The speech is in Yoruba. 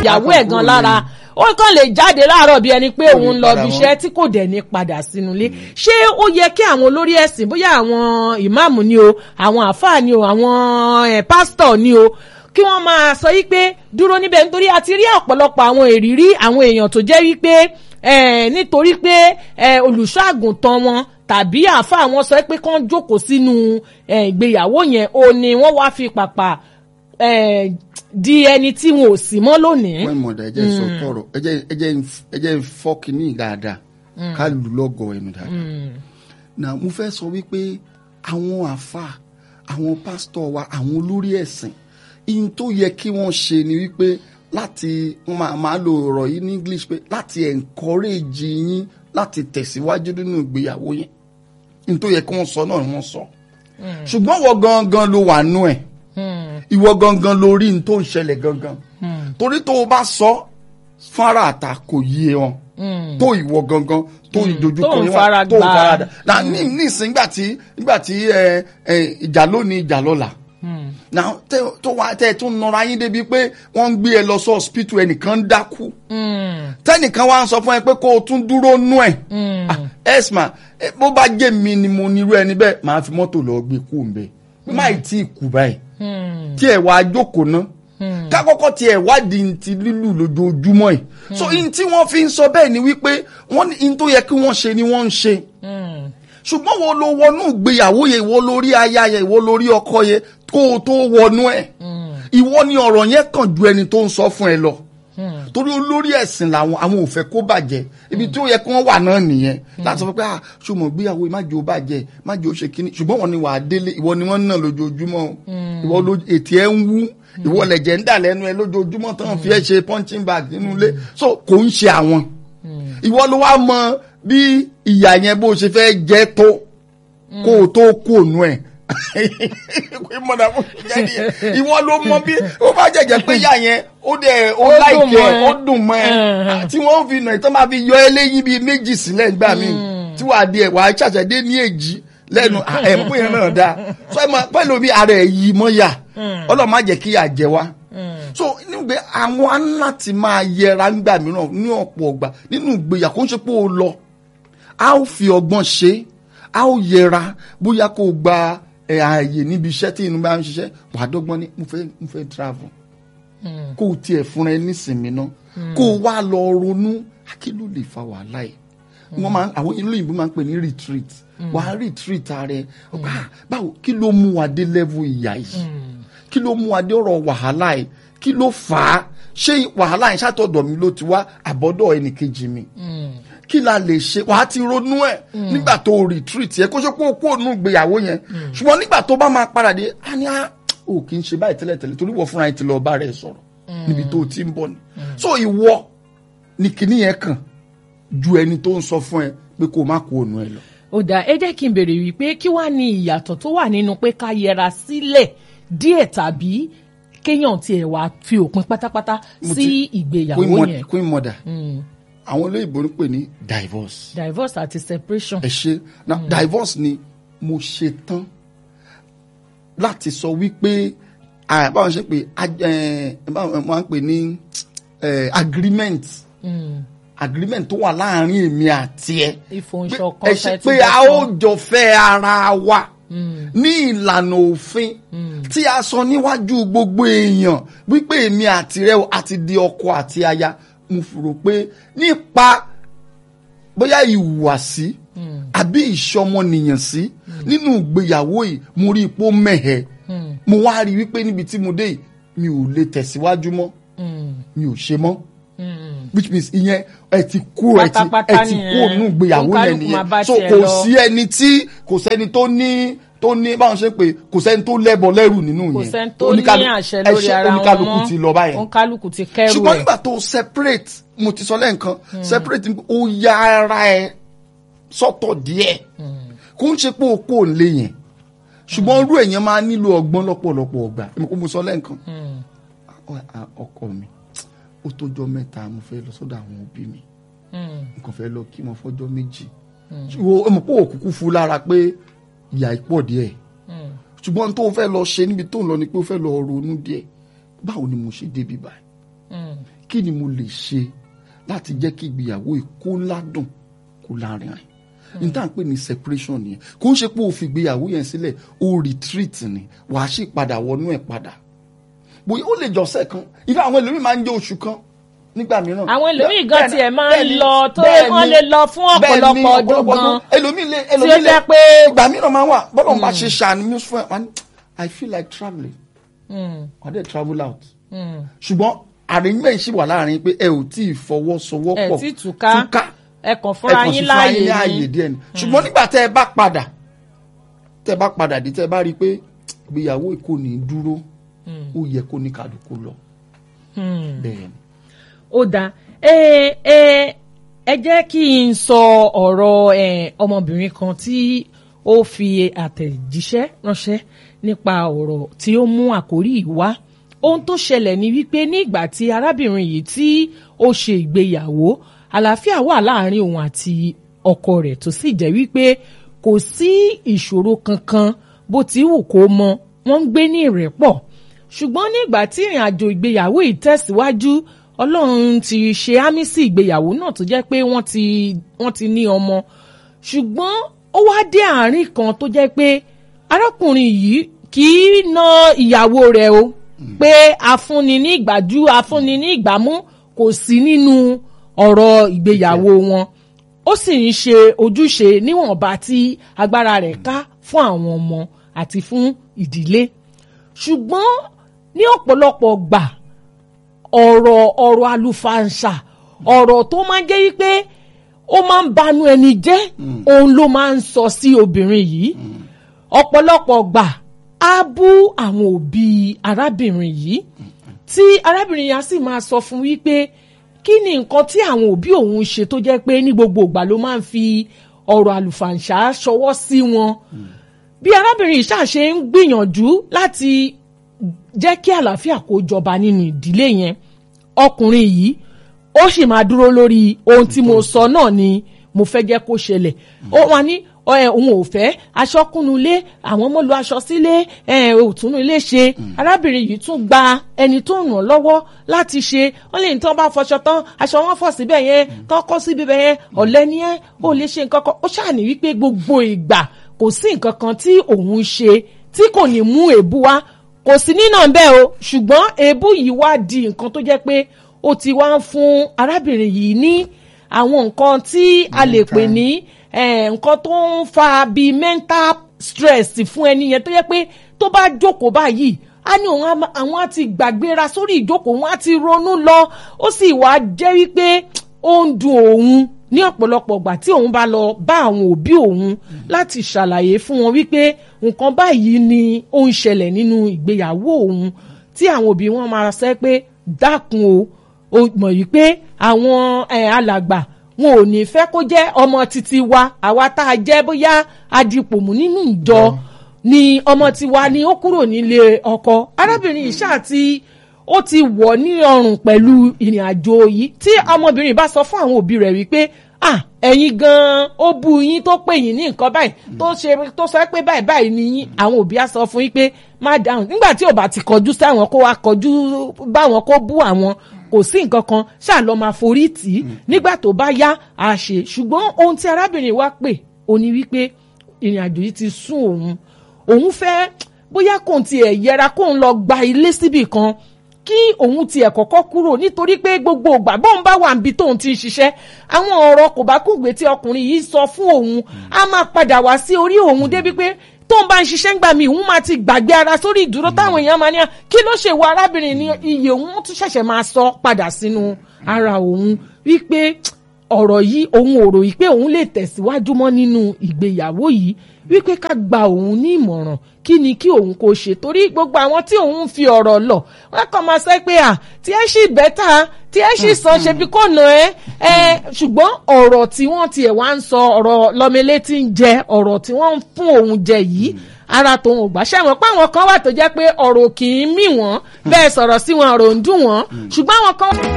ìyàwó ẹ̀ gan Àkọ́kọ́ lára ni. ó kàn lè jáde láàárọ̀ bí ẹni pé Kò ní òun ń lọ padà bí mọ́. iṣẹ́ tí kò dẹ̀ ní padà sínú ilé ṣé ó yẹ kí àwọn olórí ẹ̀sìn bóyá àwọn ìmáàmù ni o àwọn àáfàá ni o àwọn eh, pásítọ̀ ni o kí wọ́n máa sọ yí pé dúró níbẹ̀ nítorí a ti rí ọ̀pọ̀lọpọ̀ àwọn èrírí àwọn èèyàn tó jẹ́ wípé eh, nítorí pé eh, olùṣọ́ àgùntàn wọn tàbí àáfàá wọn sọ pé kán jókòó sínú eh, ìgbéyàwó yẹn o ni wọ́n wá fi pàpà eh, di ẹni tí wọn ò sí mọ́ lónìí. wọ́n mọ̀ dá ẹjẹ́ sọ tọrọ ẹjẹ́ ẹjẹ́ ẹjẹ́ fọ́ kínní dáadáa ká lù lọ́gọ̀ ẹnu dáadáa. na mo fẹ́ sọ wípé àwọn àfa àwọn pásítọ̀ wa àwọn olórí ẹ̀sìn ihun tó yẹ kí wọ́n ṣe ni wípé láti wọ́n máa máa lo ọ̀rọ̀ yìí ní English pé láti encourage yín láti tẹ̀síwájú nínú ìgbéyàwó yẹn ihun tó yẹ kí wọ́n sọ náà ni wọ́n sọ ṣùgbọ́n wọ́n gangan ló wà nú ẹ̀ ìwọ gangan lórí n tó ń ṣẹlẹ̀ gangan torí tó o bá sọ fara àta kò yé wọn tó ìwọ gangan tó ìdojúkọ tó ń yẹn wà, fara tó ń gbà. fara dà na ní nísìnyí nígbà tí nígbà tí ẹ ẹ ìjà lónìí ìjà lọ́la na tẹ tó wá tẹ tó nọra yín débi pé wọ́n ń gbé ẹ lọ sí hospital ẹnìkan ń dákú tẹnìkan wá ń sọ fún ẹ pé kó o tún dúró nú ẹ ẹsma bó bá jẹ́ mi ni mo nírú ẹni bẹ́ẹ̀ máa fi mọ́tò lọ gbé kú ń bẹ má ì tí ì kú báyìí tí ẹ wá jókòó ná ká kọ́kọ́ tí ẹ wádìí ti lílù lójoojúmọ́ yìí so in tí wọ́n fi ń sọ bẹ́ẹ̀ ni wípé wọ́n ní in tó yẹ kí wọ́n ṣe ni wọ́n ń ṣe ṣùgbọ́n wo ló wọnú ìgbéyàwó yẹn ìwọ lórí aya yẹn ìwọ lórí ọkọ yẹn kó o tó wọnú ẹ̀ ìwọ ni ọ̀rọ̀ yẹn kàn ju ẹni tó ń sọ fún ẹ lọ torí olórí ẹ̀sìn làwọn àwọn ò fẹ́ kó bàjẹ́ ibi tí ó yẹ kí wọ́n wà náà nìyẹn láti sọ pé ah ṣùgbọ́n gbéyàwó má jẹ́ ó bàjẹ́ má jẹ́ ó ṣe kínní ṣùgbọ́n wọn ni wà á délé ìwọ ni wọ́n ń nà lójoojúmọ́ o. ìwọ ló ètí ẹ ń wú ìwọ lẹ̀jẹ̀ ń dà lẹ́nu ẹ lójoojúmọ́ tán fi ẹ ṣe punching bag nínú ilé so kò ń ṣe àwọn ìwọ ló wá mọ bí ìyà yẹn bó ṣe fẹ́ jẹ́ tó kó o tó kú ònú ẹ̀ pé mọ̀nà fún ìjẹ́ nìyẹn ìwọ ló mọ bí ó bá jẹ̀jẹ̀ pé ìyá yẹn ó dẹ̀ ó Ó dùn láìkẹ́ mọ́ ẹ. ó dùn mọ́ ẹ Ẹ̀hẹ̀n. tí wọ́n fi nà ẹ̀ tán máa fi yọ eléyìí bíi méjì sílẹ̀ nígbà míì tí wàá di ẹ̀ wàá ṣàṣẹ̀dé ní èjì lẹ́nu ẹ̀ mú yẹn náà dáa so ẹ̀ mọ̀ pẹ̀lú bí ara ẹ̀ yìí mọ́ yà ọlọ́run má jẹ́ kí yà jẹ wá so nígbà àwọn á láti máa yẹra ńgbà mìíràn ní ọ̀pọ̀ ọgbà nínú ìgbéyà kó ń ṣe pé ó lọ a ó fi ọgbọ́n ṣe a ó yẹra bóyá kó o gba ẹ̀, ààyè níbi iṣẹ́ tí inú bá ń ṣiṣẹ́ wàá dọ́gbọ́n ní mo fẹ́ mo fẹ́ travel kó o tiẹ̀ fúnra ẹ nísìnyí náà kó o wá lọ ronú kí ló lè fa wàhálà yìí wọ́n máa àwọn ìlú òyìnbó máa ń pè ní retreat wàá retreat ààrẹ Ah, báwo kí ló mú wa dé level ìyà yìí kí ló mú wa dé ọ̀rọ̀ wàhálà yìí kí ló fà á ṣé wàhálà yìí ṣàtọ̀dọ̀ mi ló ti wá àbọ̀dọ̀ ẹnìkejì mi kí la lè ṣe wàá ti ronú ẹ nígbà tó o retreat yẹ kó ṣe pé o kú ònú ìgbéyàwó yẹn ṣùgbọ́n nígbà tó bá máa padà dé á ní á ò kì í ṣe báyìí tẹ́lẹ̀tẹ́lẹ̀ torí wọ́n fúnra ẹ ti lọ bá rẹ sọ̀rọ̀ níbi tó o ti ń bọ̀ ni so ìwọ ni kìíní yẹn kàn ju ẹni tó ń sọ fún ẹ pé kó o má kú ònú ẹ lọ. ó dà ẹ jẹ́ kí n béèrè wípé kí wàá ní ìyàtọ̀ tó wà nínú pé ká yẹra sílẹ̀ díẹ̀ tàbí kéèyàn tiẹ̀ wá fi òpin pátápátá Mo sí ti- ìgbéyàwó queen mother, yẹn queen mother àwọn olóyìnbó ń pè ní divorce. divorce àti separation. ẹ ṣe na divorce ni mo ṣe tán láti sọ wípé ah, báwọn ṣe pé ag- eh, báwọn máa ń pè ní eh, agreement agreement tó wà láàrin èmi àti ẹ ìfòǹṣọ̀kan ẹ ṣe pé a ó jọ fẹ́ ara wa ní ìlànà òfin tí a sọ níwájú gbogbo èèyàn wípé èmi àti rẹ o, àti di ọkọ àti aya mo rò pé nípa bóyá ìhùwàsí àbí ìṣọmọnìyàn sí nínú ìgbéyàwó yìí mo rí ipò mẹ́hẹ̀ mo wá rí wípé níbi tí mo dé yìí mi ò lè tẹ̀síwájú mọ́ mi ò ṣe mọ́ which means ìyẹn ẹ ti kú ẹ ti Pátápátá ẹ ti kú nìyẹn. ònú ìgbéyàwó Oníkálùkù yẹn máa bá nìyẹn so tiẹ̀ kò lọ. sí ẹni tí kò sẹ́ni tó ní tó ní báwọn ṣe pé kò sẹ́ni tó lẹ́bọ lẹ́rù nínú yẹn kò sẹ́ni tó ní Oníkálù- àṣẹ ẹ lórí ṣe- ara wọn oníkálukú mọ́ ti lọ báyẹn oníkálukú ti kẹ́rù ṣùgbọ́n ẹ̀. nígbà tó separate mo ti sọ lẹ́ǹkan separate ni pé ó ya ara ẹ sọ́tọ̀ díẹ̀ kó ń ṣe pé o kò lè yẹn ṣùgbọ́n irú èèyàn máa nílò ọgbọ́n lọ́pọ̀lọpọ̀ ọgbà èmi kò mo sọ lẹ́ǹkan Ọ- à, ọkọ mi ó tójọ́ mẹ́ta mo fẹ́ lọ sọ́dọ̀ àwọn òbí mi n kò fẹ́ lọ kí wọn fọ́jọ́ méjì ṣùgbọ́n mo pé òkùnkùn fún lára pé ìyà ìpọ̀ díẹ̀ ṣùgbọ́n tó fẹ́ lọ ṣe níbi tó ń lọ ni pé ó fẹ́ lọ ronú díẹ̀ báwo ni mo ṣe débi báyìí kí ni mo lè ṣe láti jẹ́ kí ìgbéyàwó yìí kó ládùn kó lárinrin n tá à ń pè ní separation nìyẹn kò ń ṣe pé o fi ìgbéyàwó yẹn sílẹ̀ o retreat ni wàá sì padà wọnú ẹ̀ padà bóyá ó lè jọ̀sẹ̀ kan ìfẹ́ àwọn ẹlòmíì máa ń jẹ́ oṣù kan nígbà mìíràn. àwọn ẹlòmíì gan Bẹ́ẹ̀ni, tiẹ̀ máa ń bẹ́ẹ̀ni, lọ tó bẹ́ẹ̀ni, wọ́n lè lọ fún bẹ́ẹ̀ni, ọ̀pọ̀lọpọ̀ ọdún ọ̀pọ̀lọpọ̀ gan ẹlòmíì lè tí ó ẹlòmíì lè jẹ́ pé ìgbà mìíràn máa ń wà bọ́lọ̀ bá ṣe ṣàánú fún ẹ wá ní I feel like travelling wà á dẹ̀ travel out ṣùgbọ́n arrangement ṣì wà láàrin pé ẹ ò tí ì ẹ̀ fọwọ́sowọ́pọ̀ tí túká ẹ kàn fúnra ẹ kàn sí yín fúnra yín ní láàyè ààyè ni díẹ̀ ni ṣùgbọ́n nígbà tẹ́ ẹ bá padà tẹ́ ẹ bá padà dé tẹ́ ẹ bá rí i pé ìgbéyàwó kò ní dúró ó yẹ kó ní kálukú lọ. bẹ́ẹ̀ ni. ó dáa ẹ ẹ ẹ jẹ́ kí n sọ ọ̀rọ̀ ẹ, ọmọbìnrin kan tí ó fi àtẹ̀jíṣẹ́ ránṣẹ́ nípa ọ̀rọ̀ tí ó mú àkórí yìí wá ohun tó ṣẹlẹ̀ ni wípé ní ìgbà tí arábìnrin yìí tí ó ṣe ìgbéyàwó àlàáfíà wà láàrin òun àti ọkọ rẹ̀ tó sì jẹ́ wípé kò sí ìṣòro kankan bó ti wù kó mọ wọ́n ń gbé ní ìrẹ́pọ̀ ṣùgbọ́n nígbà tí ìrìn àjò ìgbéyàwó yìí tẹ̀síwájú ọlọ́run ti ṣe ámì sí ìgbéyàwó náà tó jẹ́ pé wọ́n ti wọ́n ti ní ọmọ ṣùgbọ́n ó wá dé àárín kan tó jẹ́ pé arákùnrin yìí kì í na ìyàwó rẹ̀ o pé afúnni ní ìgbàjú afúnni ní ìgbàmú kò sí nínú ọ̀rọ̀ ìgbéyàwó wọn ó sì ń ṣe ojúṣe níwọ̀nba tí agbára rẹ̀ ká fún àwọn ọmọ àti fún ìdílé ṣùgbọ́n ní ọ̀pọ̀lọpọ̀ gbà ọ̀rọ̀ ọ̀rọ̀ àlùfàǹṣà ọ̀rọ̀ tó máa ń jẹ́ wípé ó máa ń banu ẹni jẹ́ òun ló máa ń sọ sí obìnrin yìí ọ̀pọ̀lọpọ̀ gbà á bú àwọn òbí arábìnrin yìí tí arábìnrin yẹn á sì máa sọ fún wípé kí ni nǹkan tí àwọn òbí òun ṣe tó jẹ́ pé ní gbogbo ìgbà ló máa ń fi ọ̀rọ̀ àlùfàǹṣà ṣọwọ́ sí wọn bí arábìnrin yìí ṣàṣe ń gbìyànjú láti jẹ́ kí àlàáfíà kó jọba nínú ìdílé yẹn ọkùnrin yìí ó sì máa dúró lórí ohun tí mo sọ náà ni mo fẹ́ jẹ́ kó ṣẹlẹ̀ ó wà ní ẹ òun ò fẹ́ aṣọ kúnnulé àwọn ọmọ lu aṣọ sílé ẹ òtúnú ilé ṣe arábìnrin yìí tún gba ẹni tó ràn lọ́wọ́ láti ṣe wọ́n lè ní tí wọ́n bá fọṣọ tán aṣọ wọn fọ̀ síbẹ̀ yẹn tán kọ́ síbi bẹ̀ yẹn ọ̀lẹ ni ẹ́ ó lè ṣe nǹkan kan ó ṣàní wípé gbogbo ìgbà kò sí nǹkan kan tí òun ṣe tí kò ní mú èébú wá kò sí nínà bẹ́ẹ̀ o ṣùgbọ́n èébú yìí wá di nǹkan tó jẹ́ pé ó ti wá ń fún arábìnrin yìí ní àwọn nǹkan tí a lè pè ní nǹkan tó ń fa bíi mental stress fún ẹni yẹn tó yẹ pé tó bá jókòó báyìí á ní òun àwọn á ti gbàgbéra sórí ìjókòó wọn á ti ronú lọ ó sì wá jẹ́ wípé ó ń dùn òun ní ọ̀pọ̀lọpọ̀ ìgbà tí òun bá lọ bá àwọn òbí òun láti ṣàlàyé fún wọn wípé nǹkan báyìí ni ó ń ṣẹlẹ̀ nínú ìgbéyàwó òun tí àwọn òbí wọn máa sọ pé dákun o ó mọ̀ yìí pé àwọn alàgbà wọn ò ní fẹ́ kó jẹ́ ọmọ títí wa àwa tá a jẹ́ bóyá adipòmù nínú ìjọ ni ọmọ tiwa ni ó kúrò nílé ọkọ arábìnrin ìṣá àti ó ti wọ̀ ní ọrùn pẹ̀lú ìrìn àjò yìí tí ọmọbìnrin bá sọ fún àwọn òbí rẹ̀ wípé ah ẹ̀yin gan-an ó bu yín tó pè yín ní nǹkan báyìí tó ṣe tó sọ pé báyìí báyìí ni yín àwọn òbí á sọ fún yín pé má dáhùn nígbà tí ò bá ti kọjú sáwọn kó wá kọjú báwọn kó bú àwọn kò sí nǹkan kan ṣáà lọ máa forí tì í nígbà tó bá yá a ṣe ṣùgbọ́n ohun tí arábìnrin wa pè ó ní wípé ìrìn àjò yìí ti sún òun òun fẹ́ bóyá kóun tiẹ̀ yẹra kóun lọ gba ilé síbì kan kí òun tiẹ̀ kọ́kọ́ kúrò nítorí pé gbogbo ìgbà bóun bá wà níbi tóun ti ń ṣiṣẹ́ àwọn ọ̀rọ̀ kò bá kúgbe tí ọkùnrin yìí sọ fún òun á máa padà wá sí orí òun débi pé tóun bá ń ṣiṣẹ́ ńgbà míì òun máa ti gbàgbé ara sórí ìdúró táwọn èèyàn máa ní à kí ló ṣe wo arábìnrin ní iye òun tún ṣẹ̀ṣẹ̀ máa sọ padà sínú ara òun wípé ọ̀rọ̀ yìí òun ò rò yìí pé òun lè tẹ̀síwájú mọ́ nínú ìgbéyàwó yìí wípé ká gba òun ní ìmọ̀ràn kí ni kí òun kò ṣe torí gbogbo àwọn tí òun fi ọ̀rọ̀ lọ wọ́n kàn máa sọ pé à tí ẹ ṣì bẹ́tà tí ẹ ṣì sàn ṣe bí kò nà ẹ́ ẹ ṣùgbọ́n ọ̀rọ̀ tí wọ́n tiẹ̀ wá ń sọ ọ̀rọ̀ lọ́mọlé tí ń jẹ ọ̀rọ̀ tí wọ́n ń fún òun jẹ yìí ara tòun ò gbà ṣàwọn pé àwọn kan wà tó jẹ́ pé ọ̀rọ̀ kì í mì wọ́n bẹ́ẹ̀ sọ̀rọ̀ sí wọn ọ̀rọ̀ ń dùn wọ́n ṣùgbọ́n àwọn kan.